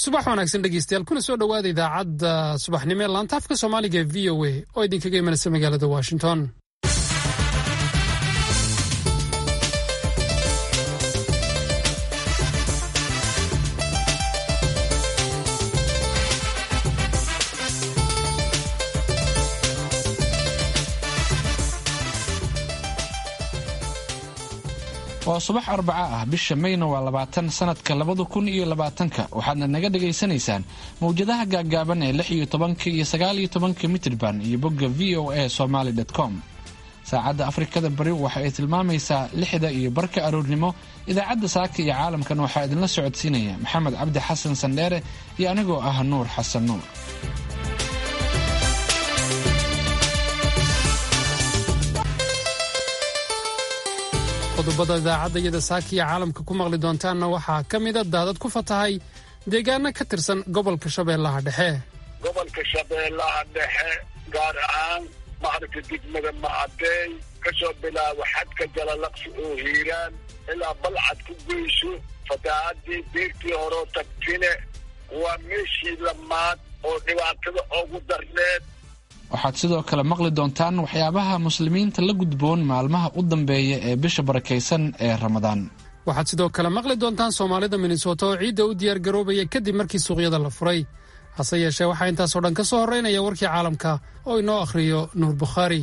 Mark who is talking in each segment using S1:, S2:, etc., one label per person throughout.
S1: subax wanaagsan dhegeystayaal kuna soo dhowaada idaacadda subaxnimo ee laanta afka soomaaliga ee v o a oo idinkaga imanaysa magaalada washington
S2: waa subax arbaca ah bisha mayna waa labaatan sanadka labada kun iyo labaatanka waxaadna naga dhagaysanaysaan mawjadaha gaaggaaban ee lix iyo tobanka iyo sagaal iyo tobanka mitrban iyo bogga v o a somaly com saacadda afrikada bari waxa ay tilmaamaysaa lixda iyo barka aroornimo idaacadda saaka iyo caalamkan waxaa idinla socodsiinaya maxamed cabdi xasan sandheere iyo anigoo ah nuur xasan nuur
S1: qodobada idaacadda iyada saakiya caalamka ku maqli doontaanna waxaa ka mida daadad ku fatahay deegaano ka tirsan gobolka shabeellaha dhexe
S3: gobolka shabeellaha dhexe gaar ahaan maaragta degmada macadeey ka soo bilaabo xadka jalalaqsi oo hiiraan ilaa balcad ku geyso fatahaadii beertii horeo tagtine waa meeshii lamaad oo dhibaatada ugu darneed
S2: waxaad sidoo kale maqli doontaan waxyaabaha muslimiinta la gudboon maalmaha u dambeeya ee bisha barakaysan ee ramadaan
S1: waxaad sidoo kale maqli doontaan soomaalida minnesota oo ciidda u diyaargaroobaya kadib markii suuqyada la furay hase yeeshee waxaa intaasoo dhan ka soo horraynaya warkii caalamka oo inoo akhriyo nuur bukhaari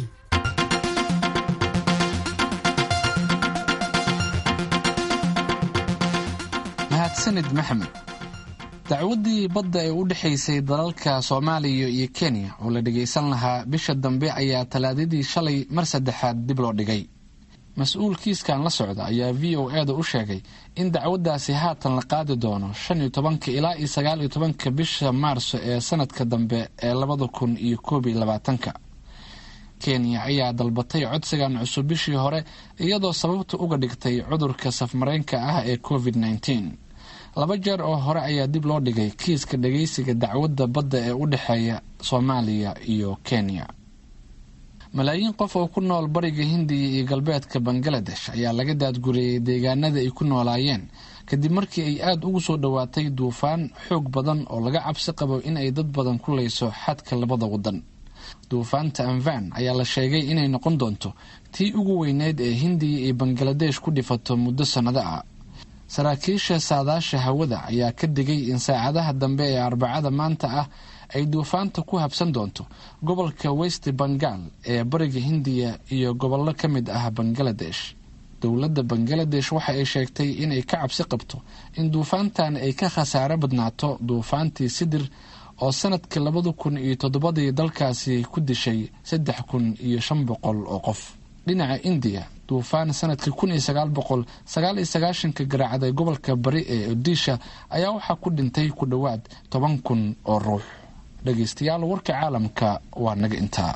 S2: mahadsanid maxamed dacwaddii badda ee u dhexaysay dalalka soomaaliya iyo kenya oo la dhagaysan lahaa bisha dambe ayaa talaadadii shalay mar saddexaad dib loo dhigay mas-uul kiiskan la socda ayaa v o e da u sheegay in dacwaddaasi haatan la qaadi doono shan iyo tobanka ilaa iyo sagaal iyo tobanka bisha maarso ee sanadka dambe ee labada kun iyo koob iyo labaatanka kenya ayaa dalbatay codsigan cusub bishii hore iyadoo sababta uga dhigtay cudurka safmareenka ah ee covid nneteen laba jeer oo hore ayaa dib loo dhigay kiiska dhageysiga dacwadda badda ee u dhexeeya soomaaliya iyo kenya malaayiin qof oo ku nool bariga hindiya iyo galbeedka bangaladesh ayaa laga daadguriyey deegaanada ay ku noolaayeen kadib markii ay aada ugu soo dhowaatay duufaan xoog badan oo laga cabsi qabo in ay dad badan ku leyso xadka labada wadan duufaanta anvan ayaa la sheegay inay noqon doonto tii ugu weyneyd ee hindiya iyo bangaladesh ku dhifato muddo sannado ah saraakiisha saadaasha hawada ayaa ka digay in saacadaha dambe ee arbacada maanta ah ay duufaanta ku habsan doonto gobolka west bengal ee bariga hindiya iyo gobollo ka mid ah bangaladesh dowladda bangaladesh waxa ay sheegtay inay ka cabsi qabto in duufaantan ay ka khasaaro badnaato duufaantii sidir oo sanadkii labada kun iyo toddobadii dalkaasi ku dishay saddex kun iyo shan boqol oo qof dhinaca indiya duufaan sanadkii kun iyo sagaal boqol sagaal iyo sagaashanka garaacday gobolka bari ee odisha ayaa waxaa ku dhintay ku dhowaad toban kun oo ruux dhegaystayaal warka caalamka waa naga intaa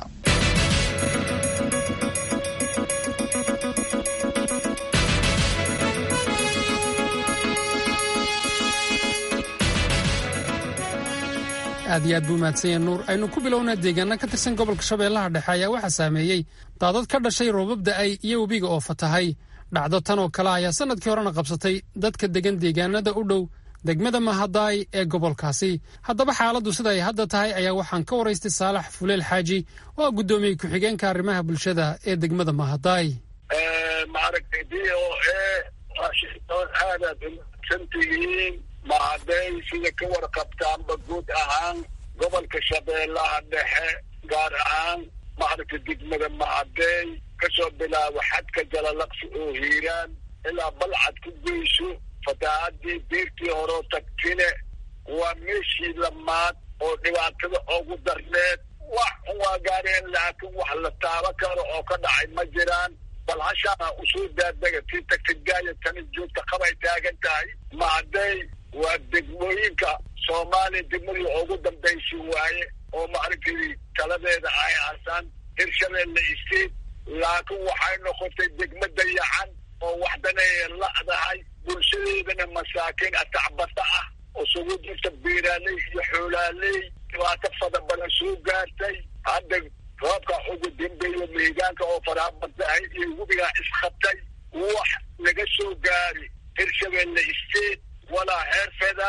S1: aad iyo aad buu mahadsanya nuur aynu ku bilownaa deegaana ka tirsan gobolka shabeellaha dhexe ayaa waxaa saameeyey daadad ka dhashay roobab da'ay iyo webiga oo fatahay dhacdo tan oo kale ayaa sannadkii horena qabsatay dadka degan deegaanada u dhow degmada mahadaay ee gobolkaasi haddaba xaaladdu sida ay hadda tahay ayaa waxaan ka waraystay saalax fuleel xaaji oo ah guddoomiye ku-xigeenka arrimaha bulshada ee degmada mahadaay
S3: maaragtay d o e washington aadaad umahadsantihiin mahaday sida ka warqabtaanba guud ahaan gobolka shabeellaha dhexe gaar ahaan maaragta degmada macadeey ka soo bilaabo xadka jalalaqsi oo hiiraan ilaa balcad ku geyso fatahaadii beertii horeo tagtine waa meeshii lamaad oo dhibaatada ugu darneed wax waa gaareen laakiin wax la taabo karo oo ka dhacay ma jiraan bal hashaana usoo daadega tii tagtagaaya tani joogta qabay taagan tahay macadeey waa degmooyinka soomaaliya degmadii ugu dambaysi waaye oo maaragtay taladeeda ay aasaan hirshabeelle isteed laakiin waxay noqotay degmo dayacan oo waxdanaya la'dahay bulshadeedana masaakiin atacbata ah oo sugu jirta beeraaley iyo xoolaaley dhibaato fada badan soo gaartay hadda roobka ugu dambeeyo mihigaanka oo faraabadahay iyo webigaa isqabtay wax laga soo gaari hirshabeelle isteed walaa heer federaal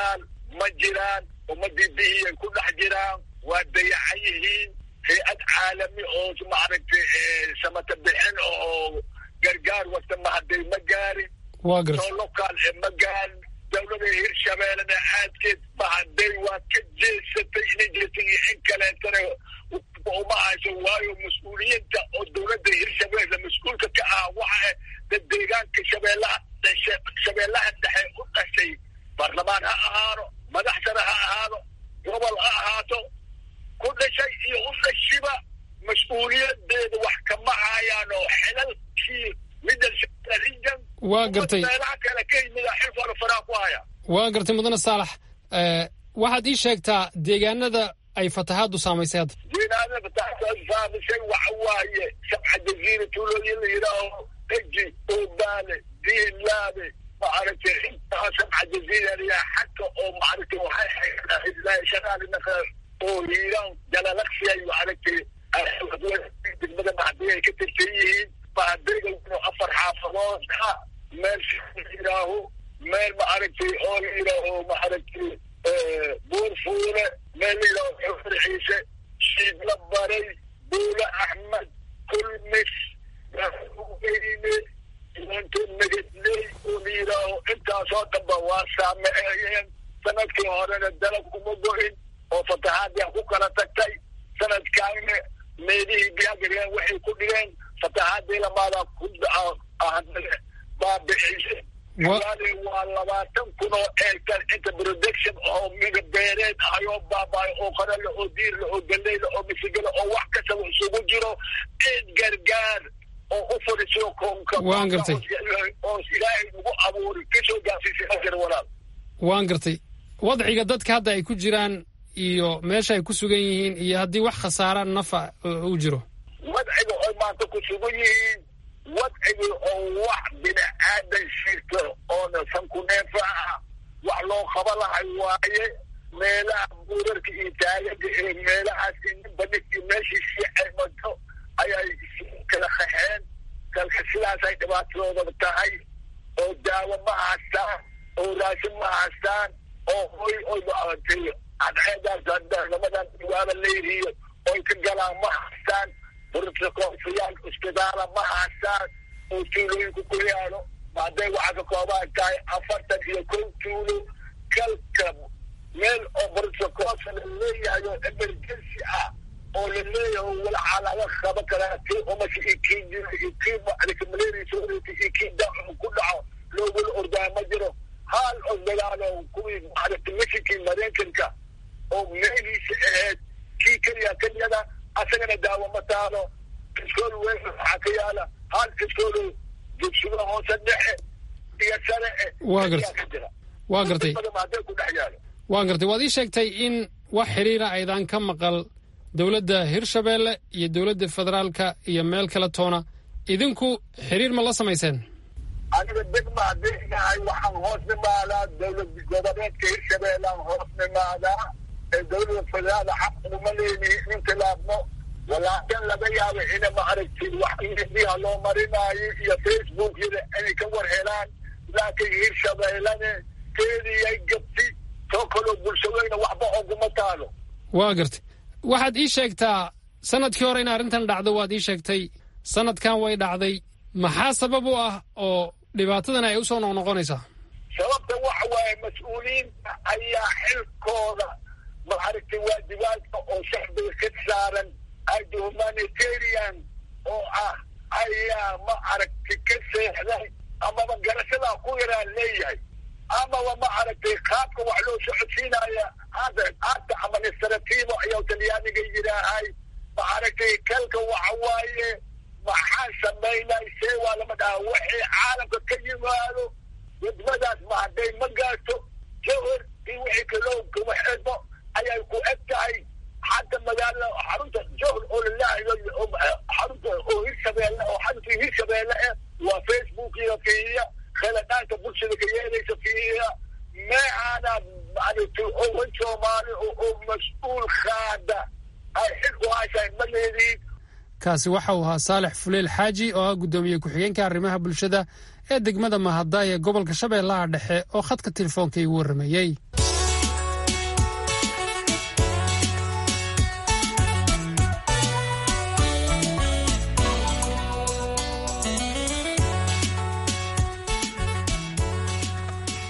S3: ma jiraan ummadii bihiyay ku dhex jiraan waa dayacan yihiin hay-ad caalami oo maaragtay samata bixin oo gargaar wata mahaday ma gaarin
S1: waa garta
S3: soo lokaal ee ma gaarin dawlada hirshabeellena aadkeed mahaday waa ka jeesatay inay jeesay iyo in kaleetana uma hayso waayo mas-uuliyiinta oo dawladda hirshabeelle mas-uulka ka ah waxa dad deegaanka shabeellaha shabeellaha dhexe u dhashay baarlamaan ha ahaado madaxsana ha ahaado gobol ha ahaato ku dhashay iyo u dhashiba mas-uuliyadeeda wax kama hayaan oo xilalkii middle region
S1: waa gartay
S3: meelaha kale ka yimida xilkooda faraa ku haya
S1: waa gartay mudane saalax waxaad ii sheegtaa deegaanada ay fatahaaddu saamaysay hadda
S3: diinaadada tasaamisay waxa waaye sabxa jaziira tuulooyin la yidhaaho eji oobaale diinlaabe maaragtay intaa sabxa jaziira layaa xagka oo maaragtay waxay shaqaalinaka oo hiiraan jalalaqsiyay maaragtay degmada mahadii ay ka tirsan yihiin mahadayga wuxuu afar xaafadood ah meel yidhaaho meel maaragtay oo la yidhaaho maaragtay buurfuule meel la yidhaaho xufar ciise shiidla baray buule axmed kulmis weyne inanto nagadley oo la yidhaaho intaasoo dhanba waa saameeyeen sanadkii horena dalag uma go-in oo fatahaadii ku kala tagtay sanadkaana meelihii biyagareen waxay ku dhigeen fatahaadii lamaadaa ku baabicisay kalaale waa labaatan kun oo eekar inta production oo miga beereed ahayoo baabaayo oo qarale oo diirle oo galeyla oo misigale oo wax kastaba isugu jiro ciid gargaar oo u fadhiso koonka
S1: Waan gartay.
S3: oo ilaahay nagu abuuri kasoo gaarsiisay ajar walaal
S1: waan gartay wadciga dadka hadda ay ku jiraan iyo meesha ay ku sugan yihiin iyo haddii wax khasaara nafa uu jiro
S3: wadciga oo maanta ku sugan yihiin wadciga oo wax bini aadan shirto oona sankuneefa ah wax loo qaba lahay waaye meelaha buurarka iyo taagaga ee meelahaas ninba ninkii meeshiisii aymato ayay kala qaxeen kalka sidaasay dhibaatadooda tahay oo daawo ma haystaan oo raashin ma haystaan oo hoy oy maaragtay cadceedaas hadda lamadan waaba leerihiyo oy ka galaan ma haystaan burtakoofiyaan isbitaala ma haystaan oo tuulooyinku ku yaalo hadday waxaa ka koobaan tahay afartan iyo kow tuulo kalka meel oo burtakoofa la leeyahay oo emergency ah oo la leeyahay walacaa laga qaba karaa kii umasha iyo kii jiro iyo kii macdaka malaria soo oreysa iyo kii daacu ku dhaco loogula ordaa ma jiro haal oo dagaalo kuwii maaragtay michinkii maraykanka oo meelihiisa ahayd kii keliya keliyada asagana daawo ma taalo iskool weyn waxaa ka yaala hal iskoolo dugsiga hoose dhexe iyo sare eh
S1: Waa gartay.
S3: ayaa ka jira
S1: waa gartay
S3: badan hadday ku dhex yaalo
S1: waan gartay waad ii sheegtay in wax xiriira aydan ka maqal dowladda hirshabeelle iyo dowladda federaalka iyo meel kale toona idinku xiriir ma la samayseen
S3: aniga degma haddii nahay waxaan hoos nimaadaa dowlad goboleedka hirshabeellaan hoos nimaadaa ee dowlada federaal xaq uma leenihi in khilaafno walaakin laga yaabo ina maaragtid wax indiha loo marinaayo iyo facebook yada inay ka war helaan laakiin hirshabeellane keediyay gabti soo kaloo bulshadooyna waxba oguma taalo
S1: waa gartay waxaad ii sheegtaa sanadkii hore in arrintan dhacdo waad ii sheegtay sanadkan way dhacday maxaa sabab u ah oo dhibaatadan ay usoo noqnoqonaysaa
S3: sababta waxa waaye mas-uuliyiinta ayaa xilkooda maaragtay waajibaadka oo shacbiga ka saaran ada humanitarian oo ah ayaa ma aragtay ka seexday amaba garashadaa ku yaraa leeyahay amaba ma aragtay qaabka wax loo socodsiinaya hadda hadda administrativo ayaa talyaaniga yidhaahay ma aragtay kalka waxa waaye maxaa samaynay see waa lama dhaha waxay caalamka ka yimaado wadmadaas ma hadday ma gaarto jawhar iyo wixii kaloo kuma xidmo ayay ku eg tahay xagga magaalada xarunta jawhar oo lalahayo xarunta oo hirshabeelle oo xarunta hirshabeelle eh waa facebook iyo fiiya kheladhaanka bulshada ka yeelaysa fiiya meecaana maaragtay owan soomaali oo oo mas-uul qaada ay xil u haysahay ma leediin
S1: kaasi waxa uu ahaa saalex fuleel xaaji oo ah guddoomiye ku-xigeenka arrimaha bulshada ee degmada mahaddaay ee gobolka shabeellaha dhexe oo khadka telefoonka igu warrameeyey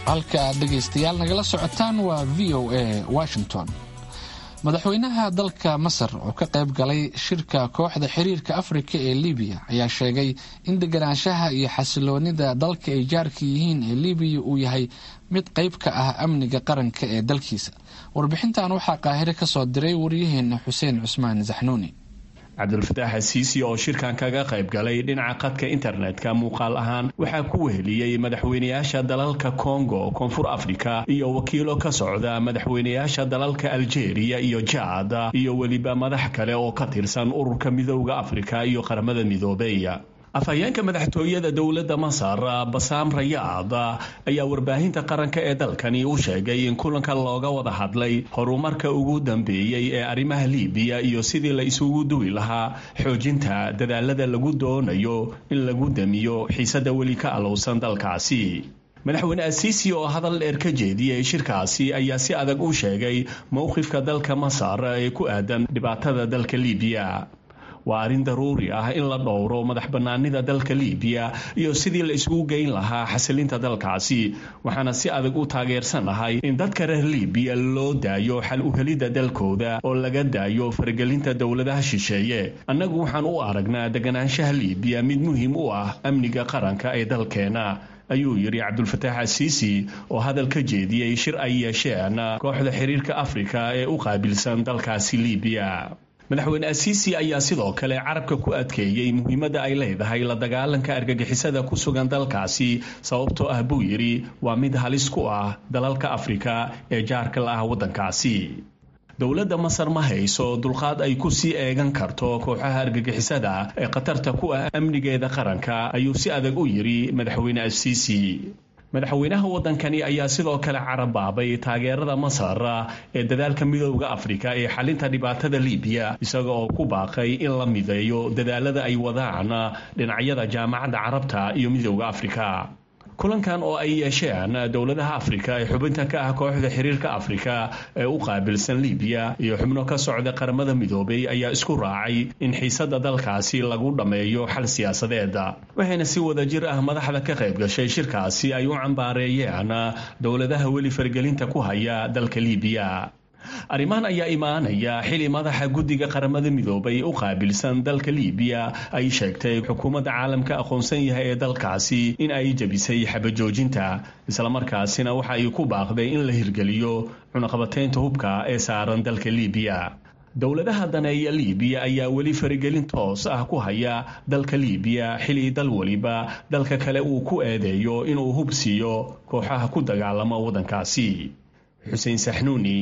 S2: halka aad dhegaystayaal nagala socotaan waa v o a washington madaxweynaha dalka masar oo ka qayb galay shirka kooxda xiriirka afrika ee libiya ayaa sheegay in deganaanshaha iyo xasiloonida dalka ay jaarka yihiin ee libiya uu yahay mid qayb ka ah amniga qaranka ee dalkiisa warbixintan waxaa qaahire ka soo diray waryaheena xuseen cusmaan saxnuuni
S4: cabdulfataax asiisi oo shirkan kaga qayb galay dhinaca qadka internetka muuqaal ahaan waxaa ku weheliyey madaxweynayaasha dalalka kongo koonfur afrika iyo wakiilo ka socda madaxweynayaasha dalalka aljeeriya iyo jaad iyo weliba madax kale oo ka tirsan ururka midooda afrika iyo qaramada midoobey afhayeenka madaxtooyada dowladda masar basaam rayaad ayaa warbaahinta qaranka ee dalkani u sheegay in kulanka looga wada hadlay horumarka ugu dambeeyey ee arrimaha liibiya iyo sidii la isugu duwi lahaa xoojinta dadaalada lagu doonayo in lagu damiyo xiisada weli ka alowsan dalkaasi madaxweyne asiisi oo hadal dheer ka jeediyey shirkaasi ayaa si adag u sheegay mowqifka dalka masar ee ku aadan dhibaatada dalka liibiya waa arrin daruuri ah in la dhowro madax bannaanida dalka liibiya iyo sidii la isugu geyn lahaa xasilinta dalkaasi waxaana si adag u taageersanahay in dadka reer liibiya loo daayo xal u helidda dalkooda oo laga daayo faragelinta dowladaha shisheeye annagu waxaan u aragnaa deganaanshaha liibiya mid muhiim u ah amniga qaranka ee dalkeena ayuu yidhi cabdulfataax asiisi oo hadal ka jeediyey shir ay yeesheen kooxda xiriirka afrika ee u qaabilsan dalkaasi liibiya madaxweyne asiisi ayaa sidoo kale carabka ku adkeeyey muhiimadda ay leedahay la dagaalanka argagixisada ku sugan dalkaasi sababtoo ah buu yidhi waa mid halis ku ah dalalka afrika ee jaarka la ah waddankaasi dowladda masar ma hayso dulqaad ay ku sii eegan karto kooxaha argagixisada ee khatarta ku ah amnigeeda qaranka ayuu si adag u yidhi madaxweyne asiisi madaxweynaha waddankani ayaa sidoo kale carabaabay taageerada masar ee dadaalka midooda afrika ee xalinta dhibaatada liibiya isaga oo ku baaqay in la mideeyo dadaalada ay wadaan dhinacyada jaamacadda carabta iyo midooda afrika kulankan oo ay yeesheen dowladaha afrika ee xubinta ka ah kooxda xiriirka afrika ee u qaabilsan liibiya iyo xubno ka socda qaramada midoobay ayaa isku raacay in xiisada dalkaasi lagu dhammeeyo xal siyaasadeed waxayna si wada jir ah madaxda ka qayb gashay shirkaasi ay u cambaareeyeen dowladaha weli fargelinta ku haya dalka liibiya arrimahan ayaa imaanaya xili madaxa guddiga qaramada midoobay u qaabilsan dalka liibiya ay sheegtay xukuumadda caalamka aqoonsan yahay ee dalkaasi in ay jebisay xabajoojinta islamarkaasina waxa ay ku baaqday in la hirgeliyo cunaqabateynta hubka ee saaran dalka liibiya dowladaha daneeya liibiya ayaa weli faragelin toos ah ku haya dalka liibiya xili dal weliba dalka kale uu ku eedeeyo inuu hub siiyo kooxaha ku dagaalama waddankaasi xuseen saxnuuni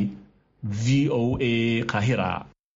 S4: v o a kahira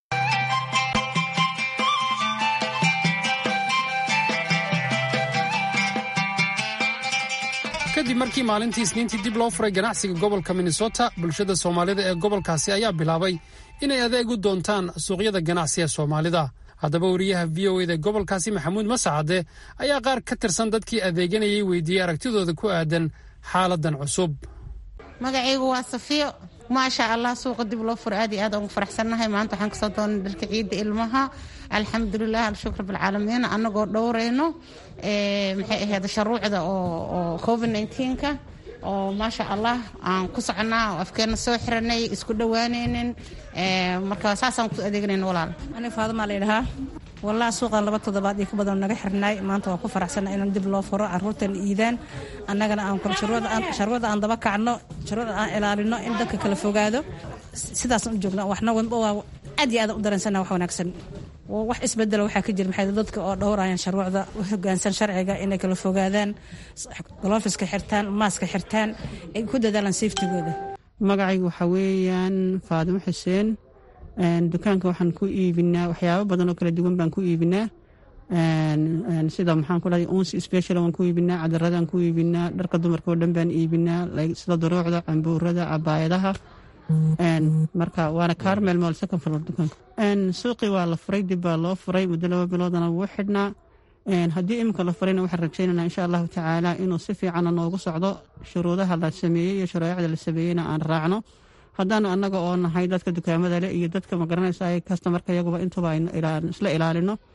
S1: kadib markii maalintii isniintii dib loo furay ganacsiga gobolka minnesota bulshada soomaalida ee gobolkaasi ayaa bilaabay inay adeeg u doontaan suuqyada ganacsi ee soomaalida haddaba wariyaha v o eda gobolkaasi maxamuud masacade ayaa qaar ka tirsan dadkii adeeganayay weydiiyey aragtidooda ku aadan xaaladan cusub
S5: magacaygu waa safiyo maasha allah suuqa dib loo furo aad iyo aad ugu faraxsannahay maanta waxaan kasoo doonay dharka ciidda ilmaha alxamdulilah alshukr bilcaalamiin annagoo dhowrayno maxay ahayd sharuucda oo covid nka oo maasha allah aan ku soconaa oo afkeena soo xiranay isku dhowaanaynin marka saasaan ku adeegnayn walaal
S6: aniga faadamaa layidhahaa wallahi suuqan laba toddobaad iyo ka badan naga xirnaay maanta waan ku faraxsanna inaan dib loo furo caruurtan iidaan annagana sharwada aan daba kacno sharwada aan ilaalino in dadka kala fogaado sidaasaan u joogna waxna waa aad iyo aad u dareensana wax wanaagsan wax isbedelo waxaa ka jira maxay dadka oo dhowrayaan sharwacda u hogaansan sharciga inay kala fogaadaan golofiska xirtaan maaska xirtaan ay ku dadaalaan safetigooda
S7: magacaygu waxaa weeyaan faadimo xuseen dukaanka waxaan ku iibinaa waxyaabo badan oo kala duwan baan ku iibinaa sida maxaan ku dhahay unsi special waan ku iibinaa cadaradaan ku iibinaa dharka dumarka oo dhan baan iibinaa sida duruucda cambuurada cabaayadaha marka waana carmel mall second floor dukaanka suuqii waa la furay dib baa loo furay muddo laba biloodana wuu xidhnaa haddii iminka la furayna waxaan rajaynana insha allahu tacaala inuu si fiicana noogu socdo shuruudaha la sameeyey iyo shareecada la sameeyeyna aan raacno haddaanu annaga oo nahay dadka dukaamada leh iyo dadka magaranaysa kastamarka iyaguba intuba aynu isla ilaalino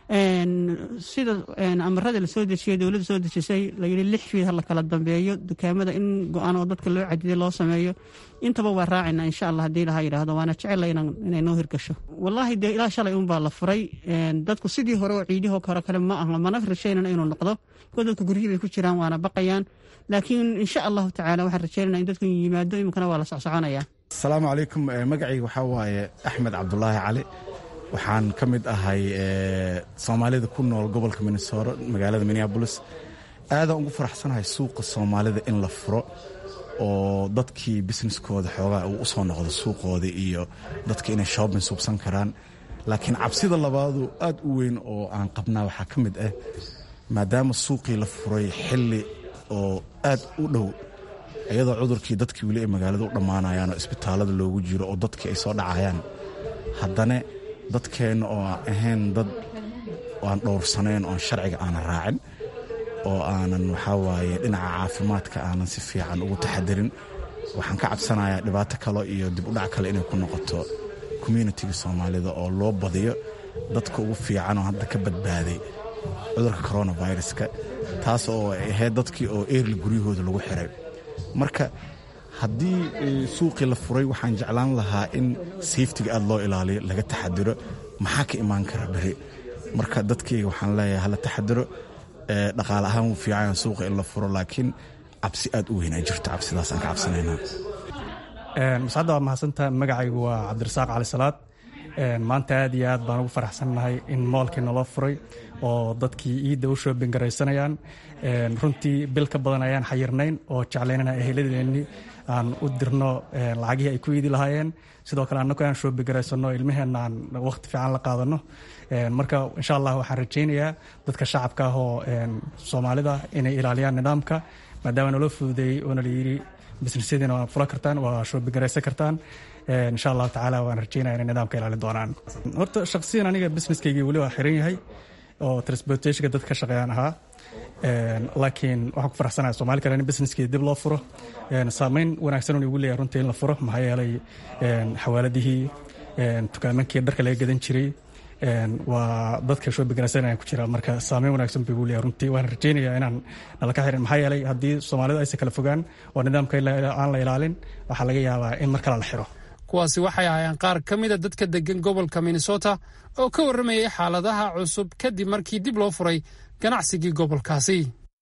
S7: sida amarada lasoo dejiyay dowladda soo dejisay layidhi lix fiid ha la kala dambeeyo dukaamada in go-aan oo dadka loo cadiday loo sameeyo intaba waa raacayna insha allah haddii laha yidhaahdo waana jecela inay noo hirgasho wallaahi dee ilaa shalay unbaa la furay dadku sidii hore oo ciidihoo hore kale ma aha mana rajaynana inuu noqdo ko dadka guryihii bay ku jiraan waana baqayaan laakiin insha allahu tacaala waxaan rajaynana in dadku yimaado iminkana waa la socsoconaya
S8: asalaamu calaykum magacayga waxaa waaye axmed cabdulaahi cali waxaan ka mid ahay soomaalida ku nool gobolka minnesoro magaalada minneabolis aadaan ugu faraxsanahay suuqa soomaalida in la furo oo dadkii businesskooda xoogaa uu usoo noqdo suuqooda iyo dadka inay shoobin suubsan karaan laakiin cabsida labaadu aad u weyn oo aan qabnaa waxaa ka mid ah maadaama suuqii la furay xilli oo aad u dhow iyadoo cudurkii dadkii weli ay magaalada u dhammaanayaan oo isbitaalada loogu jiro oo dadkii ay soo dhacayaan haddana dadkeenna oo aan ahayn dad aan dhowrsanayn oon sharciga aanan raacin oo aanan waxaa waaye dhinaca caafimaadka aanan si fiican ugu taxadirin waxaan ka cabsanayaa dhibaato kale iyo dib udhac kale inay ku noqoto communitiga soomaalida oo loo badiyo dadka ugu fiican oo hadda ka badbaaday cudurka coronaviruska taas oo ay ahayd dadkii oo eerli guryahooda lagu xiray marka haddii suuqii la furay waxaan jeclaan lahaa in safetiga aad loo ilaaliyo laga taxadiro maxaa ka imaan kara beri marka dadkayga waxaan leeyahay hala taxadiro dhaqaale ahaan wuu fiican suuqa in la furo laakiin cabsi aad u weyn ay jirto cabsidaas aan ka cabsanaynaa
S9: mascadda waa mahadsantaha magacaygu waa cabdirasaaq cali salaad maanta aad iyo aad baan ugu faraxsannahay in moolkii naloo furay oo dadkii iidda u shoobin garaysanayaan runtii bil ka badan ayaan xayirnayn oo jeclaynana eheladeennii aan u dirno lacagihii ay ku iidi lahaayeen sidoo kale annagu aan shoobi garaysanno ilmaheenna aan waqti fiican la qaadano marka insha allah waxaan rajaynayaa dadka shacabka ah oo soomaalida inay ilaaliyaan nidaamka maadaama naloo fududeeyey oona layidhi bisnisyadiina waa fula kartaan waa shoobi garaysan kartaan insha allahu tacaala waan rajaynaya inay nidaamka ilaalin doonaan horta shaqsiyan aniga businesskaygii weli waa xiran yahay oo transportationka dad ka shaqeeyaan ahaa laakiin waxaan ku faraxsanahay soomaali kale in businesskii dib loo furo saameyn wanaagsan un igu leeyahay runtii in la furo maxaa yeelay xawaaladihii dukaamankii dharka laga gadan jiray waa dadka shoobiganaysanayaan ku jira marka saameyn wanaagsan buu igu leeyahay runtii waan rajaynayaa inaan nala ka xirin maxaa yeelay haddii soomaalidu aysan kala fogaan oo nidaamka aan la ilaalin waxaa laga yaabaa in mar kale la xiro
S1: kuwaasi waxay ahaayeen qaar ka mida dadka deggan gobolka minnesota oo ka warramayay xaaladaha cusub kadib markii dib loo furay ganacsigii gobolkaasi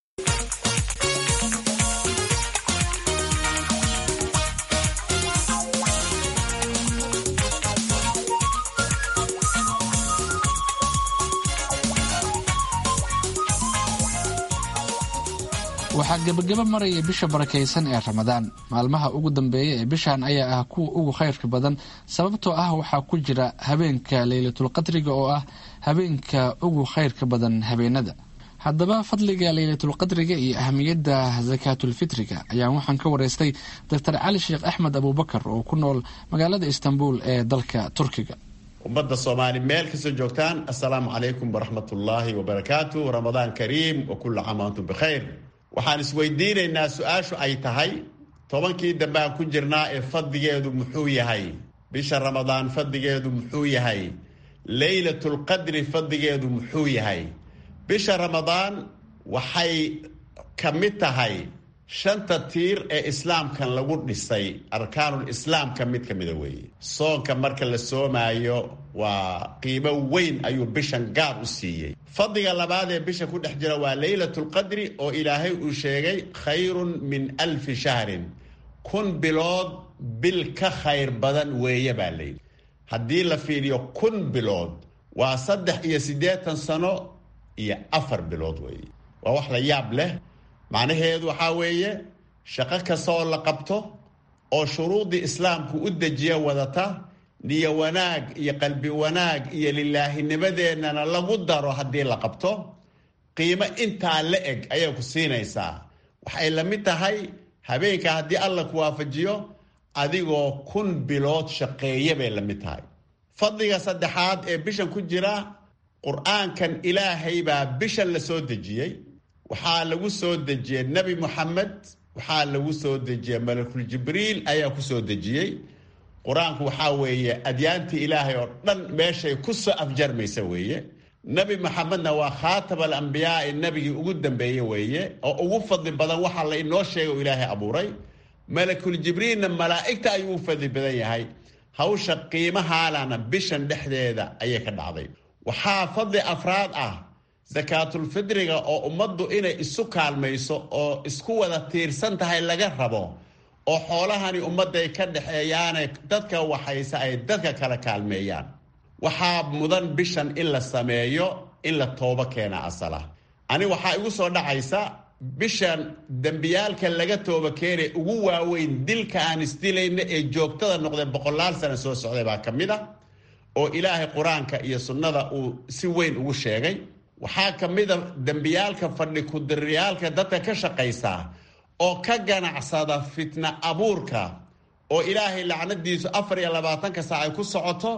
S2: waxaa gebagaba maraya bisha barakaysan ee ramadaan maalmaha ugu dambeeya ee bishan ayaa ah kuwa ugu khayrka badan sababtoo ah waxaa ku jira habeenka leylatulqadriga oo ah habeenka ugu khayrka badan habeenada haddaba fadliga leylatulqadriga iyo ahamiyadda sakaatulfitriga ayaan waxaan ka wareystay doctor cali sheekh axmed abuubakar oo ku nool magaalada istanbul ee dalka turkiga
S10: ummadda soomaali meel kastoo joogtaan assalaamu calaykum waraxmatullaahi wabarakaatu ramadaan kariim wa kulla caam antum bikhayr waxaan isweydiinaynaa su-aashu ay tahay tobankii dambe aan ku jirnaa ee fadligeedu muxuu yahay bisha ramadaan fadligeedu muxuu yahay leylatulqadri fadligeedu muxuu yahay bisha ramadaan waxay ka mid tahay shanta tiir ee islaamkan lagu dhisay arkaanul islaamka mid ka mida weeye soonka marka la soomaayo waa qiimo weyn ayuu bishan gaar u siiyey fadliga labaad ee bisha ku dhex jira waa leylatulqadri oo ilaahay uu sheegay khayrun min alfi shahrin kun bilood bil ka khayr badan weeye baa layidhi haddii la fiiriyo kun bilood waa saddex iyo siddeetan sano iyo afar bilood weeye waa wax la yaab leh macnaheedu waxaa weeye shaqo kasta oo la qabto oo shuruudii islaamku u dejiya wadata niyo wanaag iyo qalbi wanaag iyo lilaahinimadeennana lagu daro haddii la qabto qiimo intaa la eg ayay ku siinaysaa waxay la mid tahay habeenka haddii alla ku waafajiyo adigoo kun bilood shaqeeya bay la mid tahay fadliga saddexaad ee bishan ku jira qur-aankan ilaahay baa bishan la soo dejiyey waxaa lagu soo dejiyey nebi moxamed waxaa lagu soo dejiyey malakul jibriil ayaa ku soo dejiyey qur-aanku waxaa weeye adyaantii ilaahay oo dhan meeshay ku soo afjarmaysa weeye nebi maxamedna waa khaatam alambiyaai nebigii ugu dambeeye weeye oo ugu fadli badan waxaa la inoo sheegay oo ilaahay abuuray malakul jibriilna malaa'igta ayuu u fadli badan yahay hawsha qiimahaalana bishan dhexdeeda ayay ka dhacday waxaa fadli afraad ah sakaatulfidriga oo ummaddu inay isu kaalmayso oo isku wada tiirsan tahay laga rabo oo xoolahani ummadday ka dhexeeyaane dadka waxayse ay dadka kala kaalmeeyaan waxaa mudan bishan in la sameeyo in la toobo keena asala ani waxaa igu soo dhacaysa bishan dembiyaalka laga tooba keenay ugu waaweyn dilka aan isdilayna ee joogtada noqdee boqolaal sana soo socday baa ka mid a oo ilaahay qur-aanka iyo sunnada uu si weyn ugu sheegay waxaa ka mid a dembiyaalka fadhi kudiriyaalka dadka ka shaqaysa oo ka ganacsada fitna abuurka oo ilaahay lacnadiisu afar iyo labaatanka saac ay ku socoto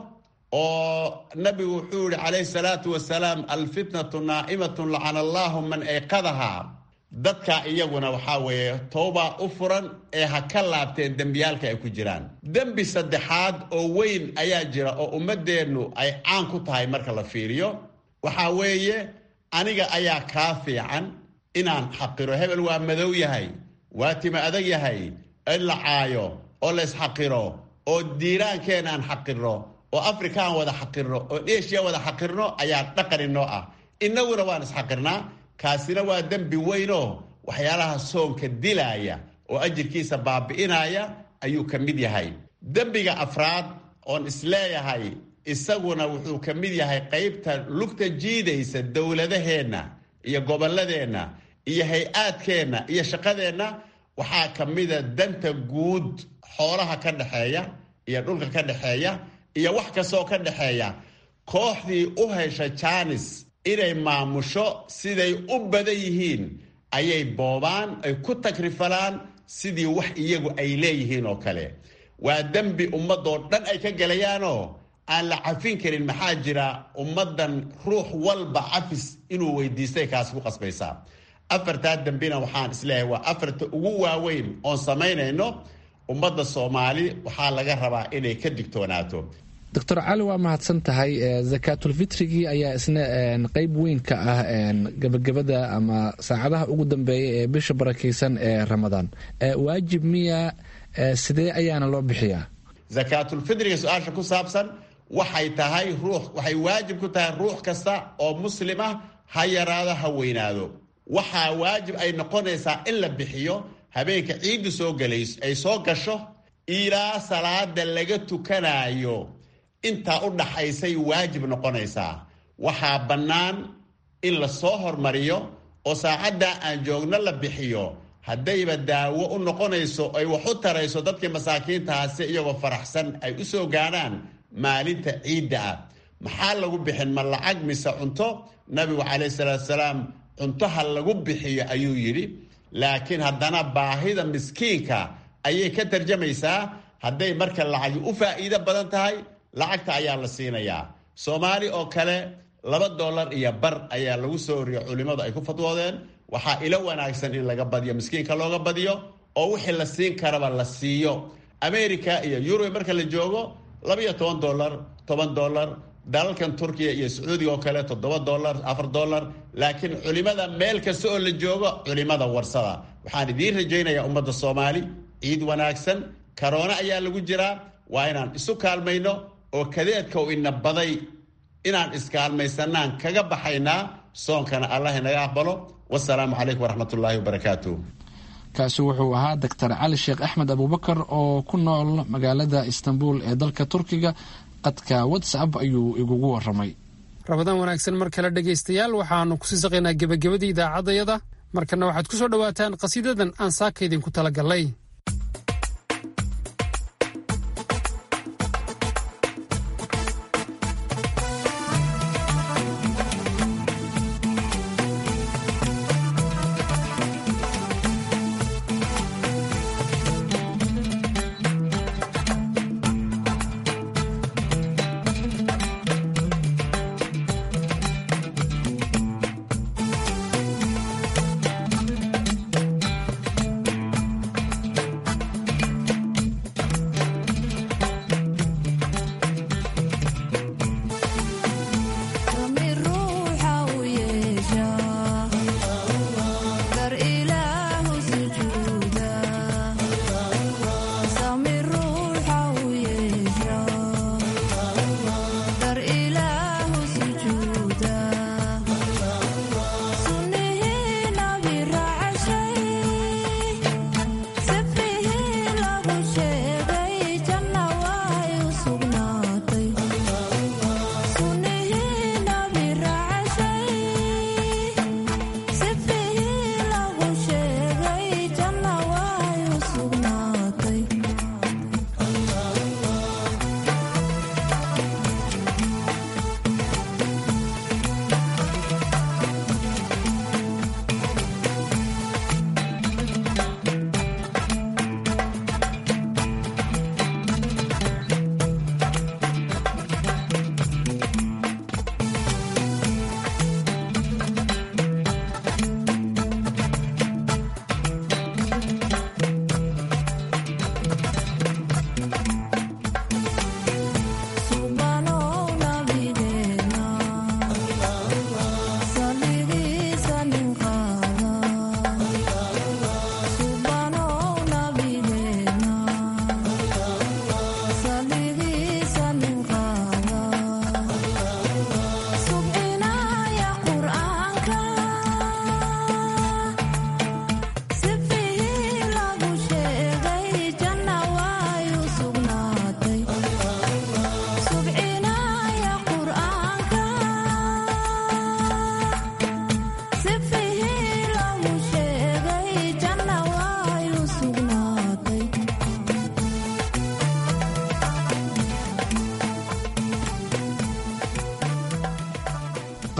S10: oo nabigu wuxuu yihi calayhi salaatu wasalaam alfitnatu naa'imatun lacana allaahu man ayqadaha dadka iyaguna waxaa weeye towba u furan ee ha ka laabteen dembiyaalka ay ku jiraan dembi saddexaad oo weyn ayaa jira oo ummadeennu ay caan ku tahay marka la fiiriyo waxaa weeye aniga ayaa kaa fiican inaan xaqiro hebel waa madow yahay waa tima adag yahay in la caayo oo la isxaqiro oo diiraankeen aan xaqirno oo afrika aan wada xaqirno oo eshiya wada xaqirno ayaa dhaqani noo ah innaguna waan isxaqirnaa kaasina waa dembi weynoo waxyaalaha soonka dilaaya oo ajirkiisa baabi'inaya ayuu ka mid yahay dembiga afraad oon isleeyahay isaguna wuxuu ka mid yahay qaybta lugta jiidaysa dowladaheenna iyo gobolladeenna iyo hay-aadkeenna iyo shaqadeenna waxaa ka mida danta guud xoolaha ka dhexeeya iyo dhulka ka dhexeeya iyo wax kastoo ka dhexeeya kooxdii u hesha jaanis inay maamusho siday u badan yihiin ayay boobaan ay ku takrifalaan sidii wax iyagu ay leeyihiin oo kale waa dembi ummadoo dhan ay ka gelayaanoo aan la cafin karin maxaa jira ummaddan ruux walba cafis inuu weydiistay kaas ku qasbaysaa afartaa dembina waxaan isleeyahay waa afarta ugu waaweyn oon samaynayno ummadda soomaali waxaa laga rabaa inay ka digtoonaato
S2: doctor cali waa mahadsan tahay zakaatulfitrigii ayaa isna qeyb weyn ka ah gabagabada ama saacadaha ugu dambeeya ee bisha barakeysan ee ramadaan waajib miya sidee ayaana loo bixiyaa
S10: zakaatulfitriga su-aasha ku saabsan waxay tahay ruux waxay waajib ku tahay ruux kasta oo muslim ah ha yaraado ha weynaado waxaa waajib ay noqonaysaa in la bixiyo habeenka ciiddu soo galays ay soo gasho ilaa salaada laga tukanaayo intaa u dhaxaysay waajib noqonaysaa waxaa bannaan in la soo hormariyo oo saacaddaa aan joogno la bixiyo haddayba daawo u noqonayso ay wax u tarayso dadkii masaakiintaasi iyagoo faraxsan ay u soo gaadhaan maalinta ciidda ah maxaa lagu bixin ma lacag mise cunto nabigu calayhi salaatu salaam cuntoha lagu bixiyo ayuu yidhi laakiin haddana baahida miskiinka ayay ka tarjamaysaa hadday marka lacagi u faa'iido badan tahay lacagta ayaa la siinayaa soomaali oo kale laba dollar iyo bar ayaa lagu soo oriyo culimmadu ay ku fadwoodeen waxaa ilo wanaagsan in laga badiyo miskiinka looga badiyo oo wixii la siin karaba la siiyo america iyo yurub marka la joogo labaiyo toban dollar toban dollar dalalkan turkiya iyo sacuudiga oo kale toddoba dollar afar dollar laakiin culimada meel kasta oo la joogo culimada warsada waxaan idiin rajaynayaa ummadda soomaali ciid wanaagsan karoona ayaa lagu jiraa waa inaan isu kaalmayno oo kadeedka u ina baday inaan iskaalmaysanaan kaga baxaynaa soonkana allah inaga aqbalo wasalaamu calaykum waraxmatullaahi wabarakaatu
S2: kaasi wuxuu ahaa doctor cali sheekh axmed abuubakar oo ku nool magaalada istanbul ee dalka turkiga qadka whatsapp ayuu igugu waramay
S1: rabadaan wanaagsan mar kale dhegaystayaal waxaannu kusii saqaynaa gebagabadii idaacaddayada markana waxaad ku soo dhowaataan qhasiidadan aan saaka idinku talagallay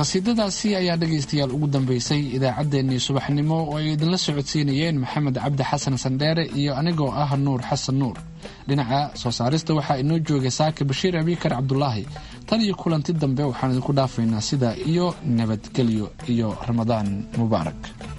S2: qasiidadaasi ayaa dhegaystayaal ugu dambeysay idaacaddeenii subaxnimo oo ay idinla socodsiinayeen maxamed cabdi xasan sandheere iyo anigoo ah nuur xasan nuur dhinaca soo saarista waxaa inoo joogay saaka bashiir abikar cabdulaahi tan iyo kulanti dambe waxaan idinku dhaafaynaa sida iyo nabadgelyo iyo ramadaan mubaarak